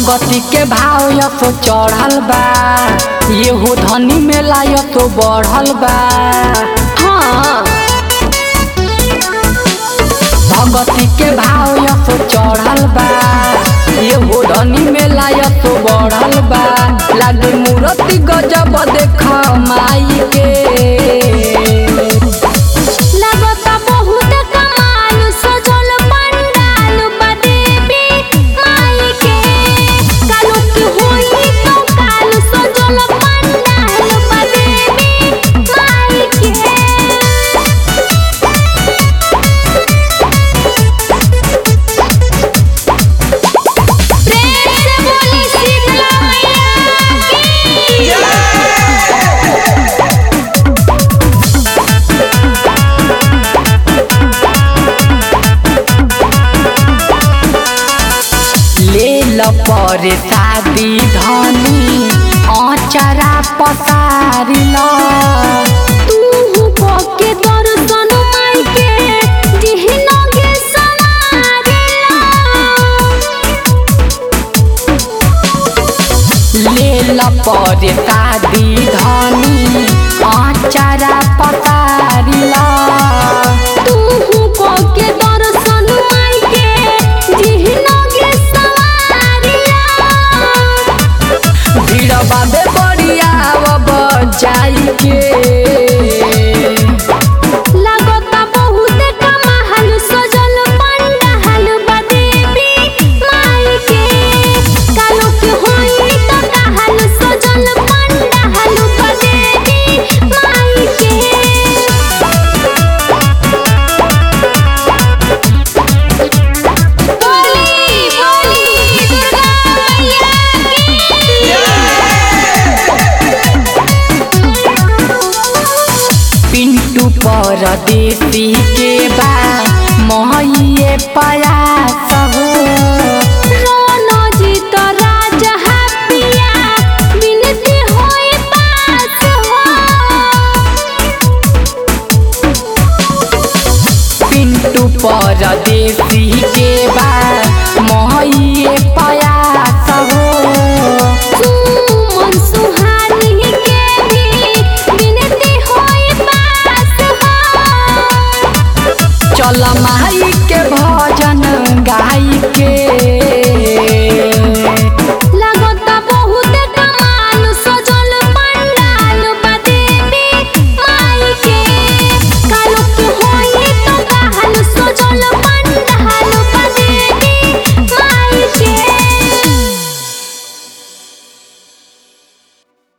भगती के भाव तो चढ़ल बा येहू धनी मेला तो बढ़ल बा हाँ भगती के भाव तो चढ़ल बा येहू धनी मेला तो बढ़ल बा लागे मूर्ति गजब देख माई के लगता बहुत कमाल सजल पंडाल बा देवी माई के कालो की होई तो काल सजल पंडाल बा देवी माई के प्रेम से बोली शीतला मैया की ले ल पर शादी धनी अचरा पसारी ल तू पके दर्शन माई के दिहनो गे समारिला ले ल पर शादी धनी अचरा पसारी ल तू पके दर्शन माई के दिहनो गे समारिला भीड़ बाबे बढ़िया जाई के लागता बहुत कमाल सजल पंडाल बा देवी माई के कालो के होई तो कहल सजल पंडाल बा देवी माई के बोली बोली दुर्गा मैया पिंटू परदेसी के बा मोहिए पयास हो रोनो जी तो राजा हपिया बिनती होई पास हो पिंटू परदेसी के